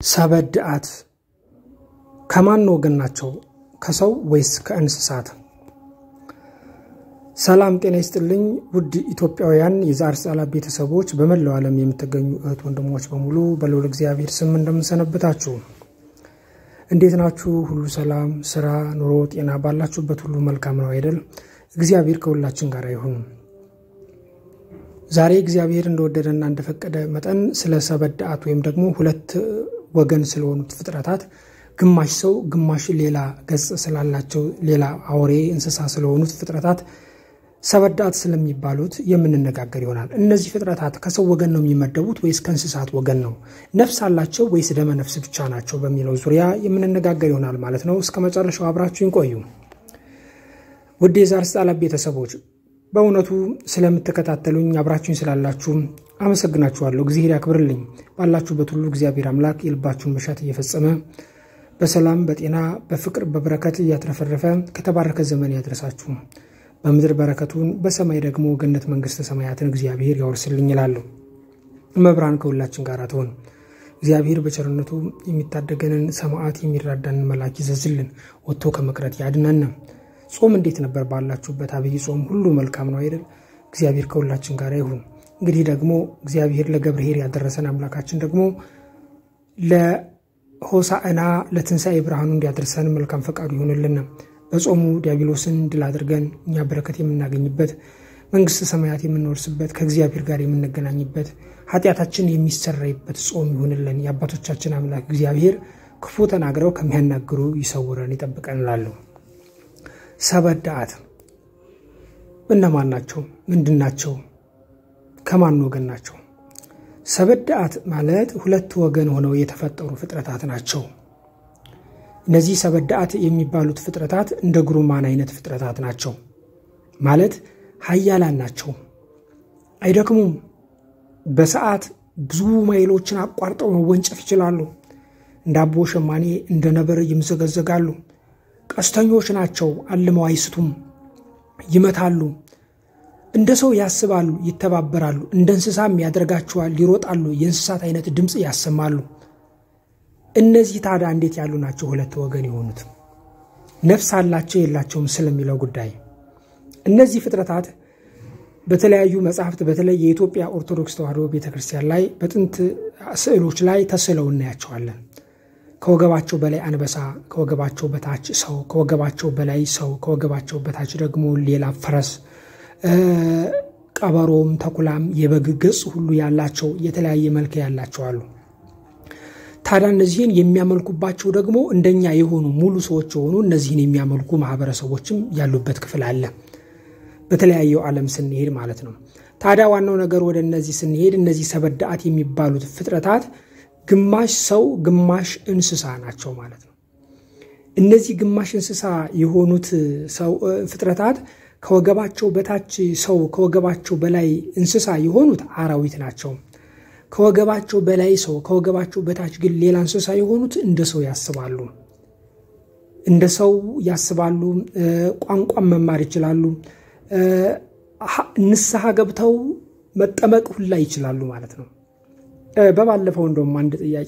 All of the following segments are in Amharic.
ሰበድአት ከማን ወገን ናቸው? ከሰው ወይስ ከእንስሳት? ሰላም ጤና ይስጥልኝ ውድ ኢትዮጵያውያን የዛር ጻላ ቤተሰቦች በመላው ዓለም የምትገኙ እህት ወንድሞች በሙሉ በልዑል እግዚአብሔር ስም እንደምንሰነብታችሁ እንዴት ናችሁ? ሁሉ ሰላም፣ ስራ፣ ኑሮ፣ ጤና ባላችሁበት ሁሉ መልካም ነው አይደል? እግዚአብሔር ከሁላችን ጋር ይሁን። ዛሬ እግዚአብሔር እንደወደደና እንደፈቀደ መጠን ስለ ሰበድአት ወይም ደግሞ ሁለት ወገን ስለሆኑት ፍጥረታት ግማሽ ሰው ግማሽ ሌላ ገጽ ስላላቸው ሌላ አውሬ እንስሳ ስለሆኑት ፍጥረታት ሰበድአት ስለሚባሉት የምንነጋገር ይሆናል። እነዚህ ፍጥረታት ከሰው ወገን ነው የሚመደቡት ወይስ ከእንስሳት ወገን ነው? ነፍስ አላቸው ወይስ ደመ ነፍስ ብቻ ናቸው? በሚለው ዙሪያ የምንነጋገር ይሆናል ማለት ነው። እስከ መጨረሻው አብራችሁን ቆዩ። ውድ የዛር ጻላ ቤተሰቦች በእውነቱ ስለምትከታተሉኝ አብራችሁኝ ስላላችሁ አመሰግናችኋለሁ። እግዚአብሔር ያክብርልኝ። ባላችሁበት ሁሉ እግዚአብሔር አምላክ የልባችሁን መሻት እየፈጸመ በሰላም በጤና በፍቅር በበረከት እያትረፈረፈ ከተባረከ ዘመን ያድረሳችሁ። በምድር በረከቱን በሰማይ ደግሞ ገነት መንግስተ ሰማያትን እግዚአብሔር ያወርስልኝ ይላለሁ። መብራን ከሁላችን ጋር ትሆን። እግዚአብሔር በቸርነቱ የሚታደገንን ሰማዕት የሚራዳንን መልአክ ይዘዝልን፣ ወጥቶ ከመቅረት ያድነን። ጾም እንዴት ነበር? ባላችሁበት አብይ ጾም ሁሉ መልካም ነው አይደል? እግዚአብሔር ከሁላችን ጋር ይሁን። እንግዲህ ደግሞ እግዚአብሔር ለገብርኄር ያደረሰን አምላካችን ደግሞ ለሆሳዕና ለትንሣኤ ብርሃኑ እንዲያደርሰን መልካም ፈቃዱ ይሆንልን። በጾሙ ዲያብሎስን ድል አድርገን እኛ በረከት የምናገኝበት መንግስተ ሰማያት የምንወርስበት ከእግዚአብሔር ጋር የምንገናኝበት ኃጢአታችን የሚሰረይበት ጾም ይሆንልን። የአባቶቻችን አምላክ እግዚአብሔር ክፉ ተናግረው ከሚያናግሩ ይሰውረን ይጠብቀን እላለሁ። ሰበድአት እነማን ናቸው? ምንድን ናቸው? ከማን ወገን ናቸው? ሰበድአት ማለት ሁለት ወገን ሆነው የተፈጠሩ ፍጥረታት ናቸው። እነዚህ ሰበድአት የሚባሉት ፍጥረታት እንደ ጉሩማን አይነት ፍጥረታት ናቸው። ማለት ኃያላን ናቸው። አይደክሙም። በሰዓት ብዙ ማይሎችን አቋርጠው መወንጨፍ ይችላሉ። እንደ አቦ ሸማኔ እንደ ነብር ይምዘገዘጋሉ። ቀስተኞች ናቸው። አልመው አይስቱም፣ ይመታሉ። እንደ ሰው ያስባሉ፣ ይተባበራሉ። እንደ እንስሳም ያደርጋቸዋል፣ ይሮጣሉ። የእንስሳት አይነት ድምፅ ያሰማሉ። እነዚህ ታዲያ እንዴት ያሉ ናቸው? ሁለት ወገን የሆኑት ነፍስ አላቸው የላቸውም ስለሚለው ጉዳይ እነዚህ ፍጥረታት በተለያዩ መጽሐፍት በተለይ የኢትዮጵያ ኦርቶዶክስ ተዋሕዶ ቤተክርስቲያን ላይ በጥንት ስዕሎች ላይ ተስለው እናያቸዋለን። ከወገባቸው በላይ አንበሳ፣ ከወገባቸው በታች ሰው፣ ከወገባቸው በላይ ሰው፣ ከወገባቸው በታች ደግሞ ሌላ ፈረስ፣ ቀበሮም፣ ተኩላም የበግ ገጽ ሁሉ ያላቸው የተለያየ መልክ ያላቸው አሉ። ታዲያ እነዚህን የሚያመልኩባቸው ደግሞ እንደኛ የሆኑ ሙሉ ሰዎች የሆኑ እነዚህን የሚያመልኩ ማህበረሰቦችም ያሉበት ክፍል አለ። በተለያየው ዓለም ስንሄድ ማለት ነው። ታዲያ ዋናው ነገር ወደ እነዚህ ስንሄድ እነዚህ ሰበድአት የሚባሉት ፍጥረታት ግማሽ ሰው ግማሽ እንስሳ ናቸው ማለት ነው። እነዚህ ግማሽ እንስሳ የሆኑት ሰው ፍጥረታት ከወገባቸው በታች ሰው ከወገባቸው በላይ እንስሳ የሆኑት አራዊት ናቸው። ከወገባቸው በላይ ሰው ከወገባቸው በታች ግን ሌላ እንስሳ የሆኑት እንደ ሰው ያስባሉ፣ እንደ ሰው ያስባሉ። ቋንቋን መማር ይችላሉ። ንስሐ ገብተው መጠመቅ ሁላ ይችላሉ ማለት ነው። በባለፈው እንደውም አንድ ጥያቄ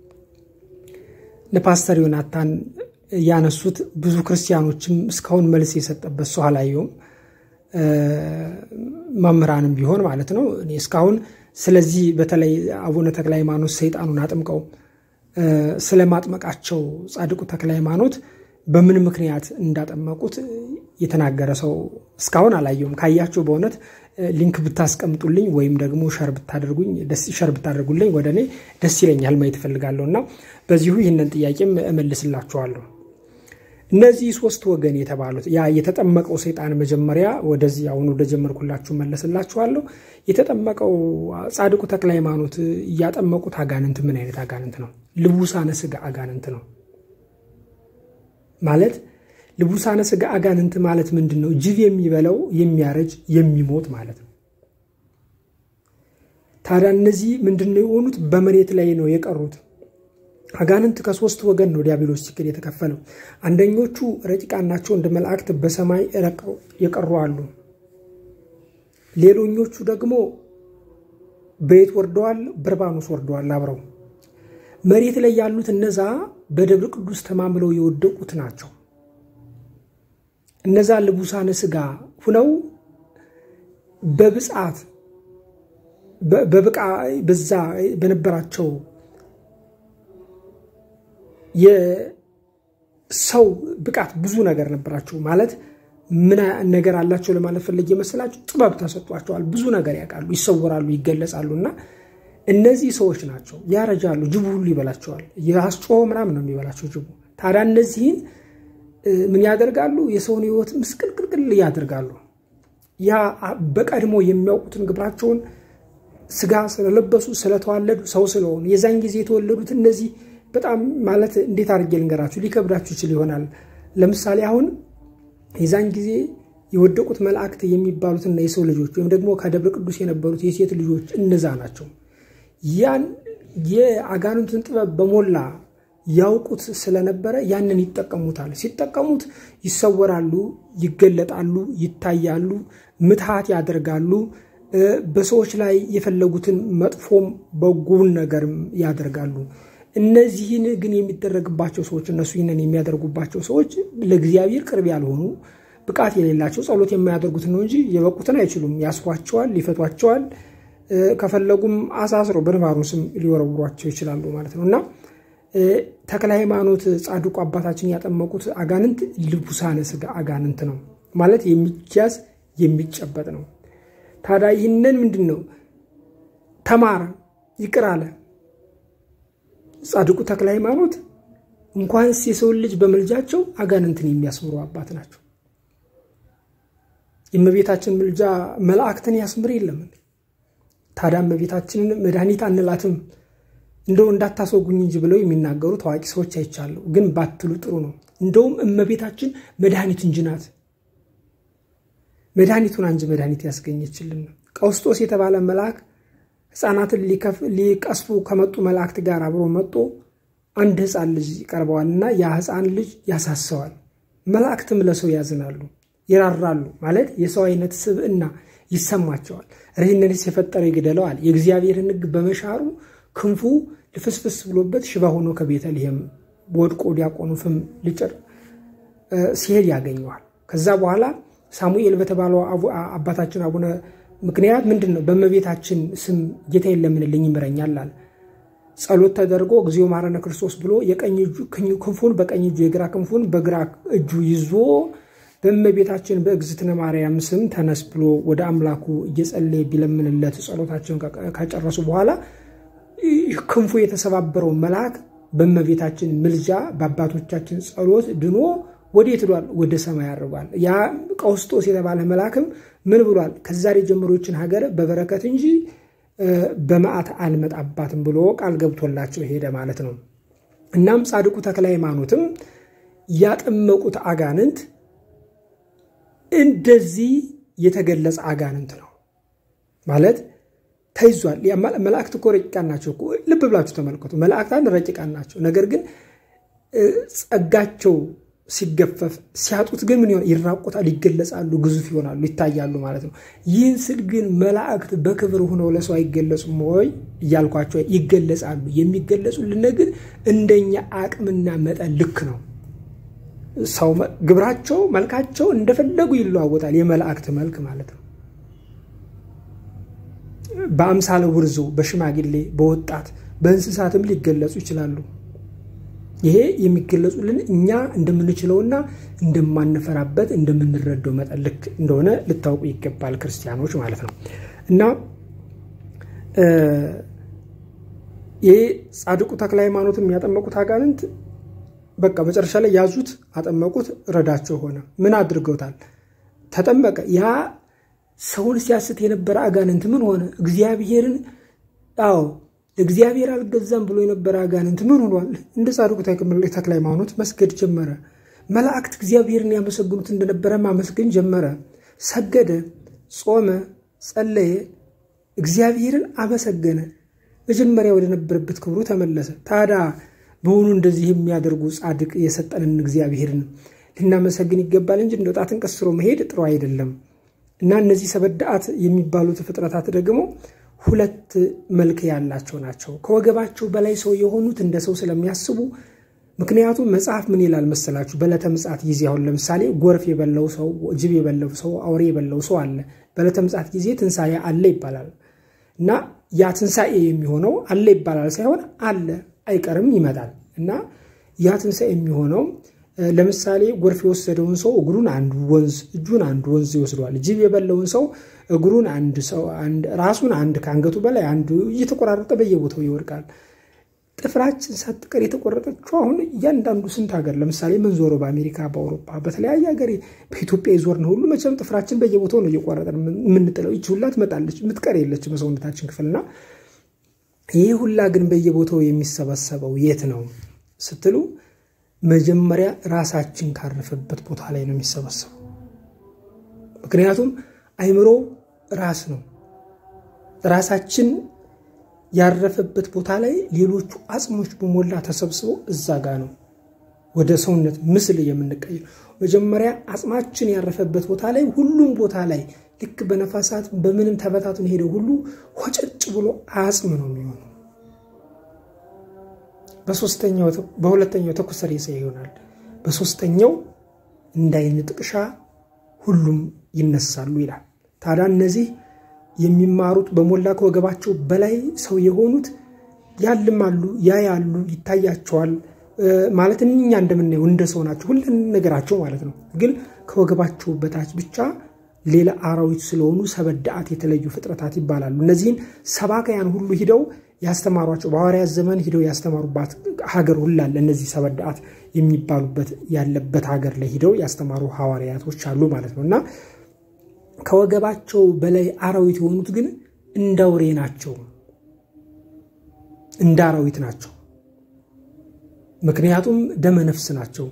ለፓስተር ዮናታን ያነሱት ብዙ ክርስቲያኖችም እስካሁን መልስ የሰጠበት ሰው አላየውም። መምህራንም ቢሆን ማለት ነው። እኔ እስካሁን ስለዚህ በተለይ አቡነ ተክለ ሃይማኖት ሰይጣኑን አጥምቀው ስለ ማጥመቃቸው ጻድቁ ተክለ ሃይማኖት በምን ምክንያት እንዳጠመቁት የተናገረ ሰው እስካሁን አላየውም። ካያችሁ በእውነት ሊንክ ብታስቀምጡልኝ ወይም ደግሞ ሸር ብታደርጉልኝ ወደ እኔ ደስ ይለኛል፣ ማየት እፈልጋለሁ እና በዚሁ ይህንን ጥያቄም እመልስላችኋለሁ። እነዚህ ሶስት ወገን የተባሉት ያ የተጠመቀው ሰይጣን መጀመሪያ ወደዚህ አሁን ወደ ጀመርኩላችሁ መለስላችኋለሁ። የተጠመቀው ጻድቁ ተክለ ሃይማኖት እያጠመቁት አጋንንት ምን አይነት አጋንንት ነው? ልቡሳነ ስጋ አጋንንት ነው ማለት ልቡሳነ ስጋ አጋንንት ማለት ምንድን ነው? ጅብ የሚበላው የሚያረጅ የሚሞት ማለት ነው። ታዲያ እነዚህ ምንድን ነው የሆኑት? በመሬት ላይ ነው የቀሩት። አጋንንት ከሶስት ወገን ነው ዲያብሎስ ችግር የተከፈለው። አንደኞቹ ረቂቃን ናቸው፣ እንደ መላእክት በሰማይ ረቀው የቀሩ አሉ። ሌሎኞቹ ደግሞ በየት ወርደዋል? በርባኖስ ወርደዋል አብረው መሬት ላይ ያሉት እነዛ በደብረ ቅዱስ ተማምለው የወደቁት ናቸው። እነዛ ልቡሳነ ሥጋ ሁነው በብጻት በብቃ በዛ በነበራቸው የሰው ብቃት ብዙ ነገር ነበራቸው። ማለት ምን ነገር አላቸው ለማለት ፈለግ የመሰላቸው ጥበብ ተሰጧቸዋል። ብዙ ነገር ያውቃሉ፣ ይሰወራሉ፣ ይገለጻሉ። እና እነዚህ ሰዎች ናቸው ያረጃሉ። ጅቡ ሁሉ ይበላቸዋል። የአስጮሆ ምናምን ነው የሚበላቸው ጅቡ። ታዲያ እነዚህን ምን ያደርጋሉ? የሰውን ሕይወት ምስቅልቅልቅል ያደርጋሉ። ያ በቀድሞ የሚያውቁትን ግብራቸውን ስጋ ስለለበሱ ስለተዋለዱ ሰው ስለሆኑ የዛን ጊዜ የተወለዱት እነዚህ በጣም ማለት እንዴት አድርጌ ልንገራችሁ፣ ሊከብዳችሁ ይችል ይሆናል። ለምሳሌ አሁን የዛን ጊዜ የወደቁት መላእክት የሚባሉትና የሰው ልጆች ወይም ደግሞ ከደብረ ቅዱስ የነበሩት የሴት ልጆች እነዛ ናቸው። ያን የአጋንንቱን ጥበብ በሞላ ያውቁት ስለነበረ ያንን ይጠቀሙታል። ሲጠቀሙት ይሰወራሉ፣ ይገለጣሉ፣ ይታያሉ፣ ምትሃት ያደርጋሉ። በሰዎች ላይ የፈለጉትን መጥፎም በጎውን ነገርም ያደርጋሉ። እነዚህን ግን የሚደረግባቸው ሰዎች እነሱ ይህንን የሚያደርጉባቸው ሰዎች ለእግዚአብሔር ቅርብ ያልሆኑ ብቃት የሌላቸው ጸሎት የማያደርጉትን ነው እንጂ የበቁትን አይችሉም። ያስሯቸዋል፣ ሊፈቷቸዋል። ከፈለጉም አሳስረው በንባሩስም ሊወረውሯቸው ይችላሉ ማለት ነው እና ተክለ ሃይማኖት ጻድቁ አባታችን ያጠመቁት አጋንንት ልቡሳነ ሥጋ አጋንንት ነው ማለት የሚያዝ የሚጨበጥ ነው። ታዲያ ይህንን ምንድን ነው ተማረ፣ ይቅር አለ። ጻድቁ ተክለ ሃይማኖት እንኳንስ የሰውን ልጅ በምልጃቸው አጋንንትን የሚያስምሩ አባት ናቸው። የእመቤታችን ምልጃ መላእክትን ያስምር የለምን? ታዲያ እመቤታችንን መድኃኒት አንላትም እንደው እንዳታስወጉኝ እንጂ ብለው የሚናገሩ ታዋቂ ሰዎች አይቻለሁ። ግን ባትሉ ጥሩ ነው። እንደውም እመቤታችን መድኃኒት እንጂ ናት። መድኃኒቱን አንጂ መድኃኒት ያስገኘችልን ነው። ቀውስጦስ የተባለ መልአክ ሕፃናትን ሊቀስፉ ከመጡ መላእክት ጋር አብሮ መጦ አንድ ሕፃን ልጅ ይቀርበዋልና ያ ሕፃን ልጅ ያሳሰዋል። መላእክትም ለሰው ያዝናሉ፣ ይራራሉ። ማለት የሰው አይነት ስብዕና ይሰማቸዋል። ይህንንስ የፈጠረ ይግደለዋል። የእግዚአብሔርን ሕግ በመሻሩ ክንፉ ልፍስፍስ ብሎበት ሽባ ሆኖ ከቤተልሔም ወድቆ ዲያቆኑ ፍም ሊጭር ሲሄድ ያገኘዋል። ከዛ በኋላ ሳሙኤል በተባለው አባታችን አቡነ ምክንያት ምንድን ነው በእመቤታችን ስም ጌታዬን ለምንልኝ ይምረኛል አለ። ጸሎት ተደርጎ እግዚኦ መሐረነ ክርስቶስ ብሎ የቀኝ ክንፉን በቀኝ እጁ የግራ ክንፉን በግራ እጁ ይዞ በእመቤታችን በእግዝእትነ ማርያም ስም ተነስ ብሎ ወደ አምላኩ እየጸለየ ቢለምንለት ጸሎታቸውን ከጨረሱ በኋላ ክንፉ የተሰባበረው መልአክ በእመቤታችን ምልጃ በአባቶቻችን ጸሎት ድኖ ወዴት ሄዷል? ወደ ሰማይ አድርጓል። ያ ቀውስጦስ የተባለ መልአክም ምን ብሏል? ከዛሬ ጀምሮችን ሀገር በበረከት እንጂ በመዓት አልመጣባትም ብሎ ቃል ገብቶላቸው ሄደ ማለት ነው። እናም ጻድቁ ተክለ ሃይማኖትም ያጠመቁት አጋንንት እንደዚህ የተገለጸ አጋንንት ነው ማለት ተይዟል። መላእክት እኮ ረቂቃን ናቸው። ልብ ብላችሁ ተመልከቱ። መላእክታን ረቂቃን ናቸው። ነገር ግን ጸጋቸው ሲገፈፍ ሲያጡት ግን ምን ይሆን? ይራቆታሉ፣ ይገለጻሉ፣ ግዙፍ ይሆናሉ፣ ይታያሉ ማለት ነው። ይህን ስል ግን መላእክት በክብር ሆነው ለሰው አይገለጹም ወይ እያልኳቸው፣ ይገለጻሉ። የሚገለጹልን ግን እንደኛ አቅምና መጠን ልክ ነው። ሰው ግብራቸው፣ መልካቸው እንደፈለጉ ይለዋወጣል። የመላእክት መልክ ማለት ነው። በአምሳለ ውርዞ፣ በሽማግሌ፣ በወጣት፣ በእንስሳትም ሊገለጹ ይችላሉ። ይሄ የሚገለጹልን እኛ እንደምንችለውና እንደማንፈራበት እንደምንረዳው መጠን ልክ እንደሆነ ልታውቁ ይገባል ክርስቲያኖች ማለት ነው። እና ይሄ ጻድቁ ተክለ ሃይማኖት የሚያጠመቁት አጋንንት በቃ መጨረሻ ላይ ያዙት፣ አጠመቁት፣ ረዳቸው ሆነ። ምን አድርገውታል? ተጠመቀ። ያ ሰውን ሲያስት የነበረ አጋንንት ምን ሆነ? እግዚአብሔርን አዎ እግዚአብሔር አልገዛም ብሎ የነበረ አጋንንት ምን ሆኗል? እንደ ጻድቁ ተክለ ሃይማኖት መስገድ ጀመረ። መላእክት እግዚአብሔርን ያመሰግኑት እንደነበረ ማመስገን ጀመረ። ሰገደ፣ ጾመ፣ ጸለየ፣ እግዚአብሔርን አመሰገነ። መጀመሪያ ወደ ነበረበት ክብሩ ተመለሰ። ታዲያ በሆኑ እንደዚህ የሚያደርጉ ጻድቅ የሰጠንን እግዚአብሔርን ልናመሰግን ይገባል እንጂ እንደ ጣትን ቀስሮ መሄድ ጥሩ አይደለም። እና እነዚህ ሰበዳአት የሚባሉት ፍጥረታት ደግሞ ሁለት መልክ ያላቸው ናቸው። ከወገባቸው በላይ ሰው የሆኑት እንደ ሰው ስለሚያስቡ ምክንያቱም መጽሐፍ ምን ይላል መሰላችሁ? በዕለተ ምጽአት ጊዜ አሁን ለምሳሌ ጎርፍ የበላው ሰው፣ ጅብ የበላው ሰው፣ አውሬ የበላው ሰው አለ። በዕለተ ምጽአት ጊዜ ትንሣኤ አለ ይባላል እና ያ ትንሣኤ የሚሆነው አለ ይባላል ሳይሆን አለ አይቀርም ይመጣል እና ያ ትንሣኤ የሚሆነው ለምሳሌ ጎርፍ የወሰደውን ሰው እግሩን አንድ ወንዝ እጁን አንድ ወንዝ ይወስደዋል። ጅብ የበላውን ሰው እግሩን አንድ ሰው ራሱን አንድ ከአንገቱ በላይ አንዱ እየተቆራረጠ በየቦታው ይወድቃል። ጥፍራችን ሳትቀር የተቆረጠችው አሁን እያንዳንዱ ስንት ሀገር ለምሳሌ መንዞሮ በአሜሪካ፣ በአውሮፓ፣ በተለያየ ሀገር በኢትዮጵያ የዞርን ሁሉ መቼም ጥፍራችን በየቦታው ነው እየቆረጠን የምንጥለው። ይች ሁላ ትመጣለች፣ ምትቀር የለች በሰውነታችን ክፍልና ይህ ሁላ ግን በየቦታው የሚሰበሰበው የት ነው ስትሉ መጀመሪያ ራሳችን ካረፈበት ቦታ ላይ ነው የሚሰበሰበው። ምክንያቱም አይምሮ ራስ ነው። ራሳችን ያረፈበት ቦታ ላይ ሌሎቹ አጽሞች በሞላ ተሰብስበው እዛ ጋ ነው ወደ ሰውነት ምስል የምንቀይር። መጀመሪያ አጽማችን ያረፈበት ቦታ ላይ ሁሉም ቦታ ላይ ልክ በነፋሳት በምንም ተበታትን ሄደው ሁሉ ሆጨጭ ብሎ አጽም ነው የሚሆነው። በሁለተኛው ተኩስ ሬሳ ይሆናል። በሶስተኛው እንዳይን ጥቅሻ ሁሉም ይነሳሉ ይላል። ታዲያ እነዚህ የሚማሩት በሞላ ከወገባቸው በላይ ሰው የሆኑት ያልማሉ፣ ያያሉ፣ ይታያቸዋል። ማለት እኛ እንደምናየው እንደ ሰው ናቸው ሁሉን ነገራቸው ማለት ነው። ግን ከወገባቸው በታች ብቻ ሌላ አራዊት ስለሆኑ ሰበዳአት የተለዩ ፍጥረታት ይባላሉ። እነዚህን ሰባካያን ሁሉ ሂደው ያስተማሯቸው በሐዋርያት ዘመን ሂደው ያስተማሩባት ሀገር ሁላለ እነዚህ ሰበዳአት የሚባሉበት ያለበት ሀገር ላይ ሂደው ያስተማሩ ሐዋርያቶች አሉ ማለት ነው እና ከወገባቸው በላይ አራዊት የሆኑት ግን እንደ አውሬ ናቸው፣ እንደ አራዊት ናቸው። ምክንያቱም ደመነፍስ ናቸው።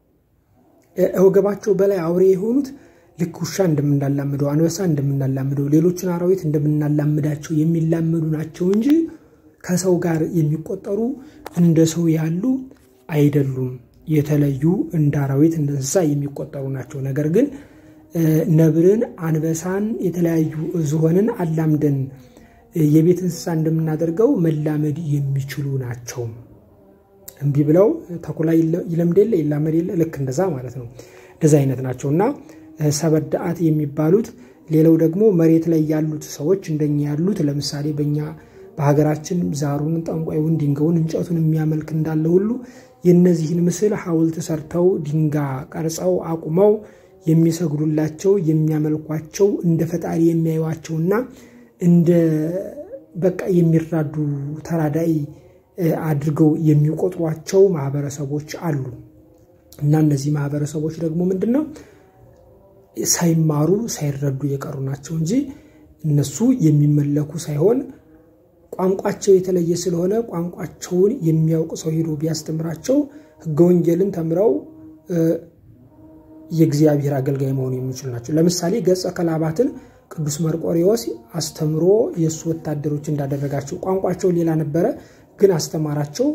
ወገባቸው በላይ አውሬ የሆኑት ልክ ውሻ እንደምናላምደው፣ አንበሳ እንደምናላምደው፣ ሌሎችን አራዊት እንደምናላምዳቸው የሚላመዱ ናቸው እንጂ ከሰው ጋር የሚቆጠሩ እንደ ሰው ያሉ አይደሉም። የተለዩ እንደ አራዊት እንደ እንስሳ የሚቆጠሩ ናቸው። ነገር ግን ነብርን፣ አንበሳን፣ የተለያዩ ዝሆንን አላምደን የቤት እንስሳ እንደምናደርገው መላመድ የሚችሉ ናቸው። እምቢ ብለው ተኩላ ይለምድ የለ ይላመድ የለ ልክ እንደዛ ማለት ነው። እንደዛ አይነት ናቸው እና ሰበዳአት የሚባሉት ሌላው ደግሞ መሬት ላይ ያሉት ሰዎች እንደኛ ያሉት ለምሳሌ በእኛ በሀገራችን ዛሩን፣ ጠንቋዩን፣ ድንጋዩን፣ እንጨቱን የሚያመልክ እንዳለ ሁሉ የእነዚህን ምስል ሐውልት ሰርተው ድንጋ ቀርጸው አቁመው የሚሰግዱላቸው የሚያመልኳቸው እንደ ፈጣሪ የሚያዩዋቸውና እንደ በቃ የሚራዱ ተራዳይ አድርገው የሚቆጥሯቸው ማህበረሰቦች አሉ እና እነዚህ ማህበረሰቦች ደግሞ ምንድን ነው ሳይማሩ ሳይረዱ የቀሩ ናቸው እንጂ እነሱ የሚመለኩ ሳይሆን ቋንቋቸው የተለየ ስለሆነ ቋንቋቸውን የሚያውቅ ሰው ሄዶ ቢያስተምራቸው ሕገ ወንጌልን ተምረው የእግዚአብሔር አገልጋይ መሆኑ የሚችሉ ናቸው። ለምሳሌ ገጸ ከላባትን ቅዱስ መርቆሬዎስ አስተምሮ የእሱ ወታደሮች እንዳደረጋቸው ቋንቋቸው ሌላ ነበረ፣ ግን አስተማራቸው።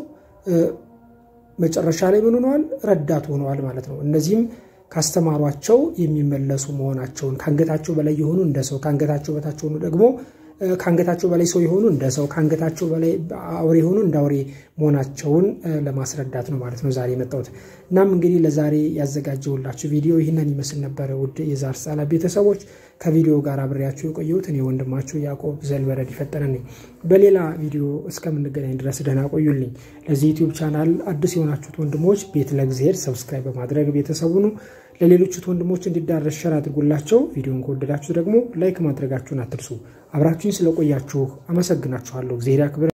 መጨረሻ ላይ ምን ሆነዋል? ረዳት ሆነዋል ማለት ነው። እነዚህም ካስተማሯቸው የሚመለሱ መሆናቸውን ከአንገታቸው በላይ የሆኑ እንደ ሰው ከአንገታቸው በታች ሆኑ ደግሞ ከአንገታቸው በላይ ሰው የሆኑ እንደ ሰው ከአንገታቸው በላይ አውሬ የሆኑ እንደ አውሬ መሆናቸውን ለማስረዳት ነው ማለት ነው ዛሬ የመጣሁት። እናም እንግዲህ ለዛሬ ያዘጋጀሁላችሁ ቪዲዮ ይህንን ይመስል ነበረ። ውድ የዛር ጻላ ቤተሰቦች ከቪዲዮ ጋር አብሬያችሁ የቆየሁት እኔ ወንድማችሁ ያዕቆብ ዘልበረድ ይፈጠነ ነኝ። በሌላ ቪዲዮ እስከምንገናኝ ድረስ ደህና ቆዩልኝ። ለዚህ ዩቲዩብ ቻናል አዲስ የሆናችሁት ወንድሞች ቤት ለእግዚአብሔር ሰብስክራይብ በማድረግ ቤተሰቡኑ ለሌሎቹት ወንድሞች እንዲዳረስ ሸር አድርጉላቸው። ቪዲዮን ከወደዳችሁ ደግሞ ላይክ ማድረጋችሁን አትርሱ። አብራችሁኝ ስለቆያችሁ አመሰግናችኋለሁ። እግዚአብሔር ያክብር።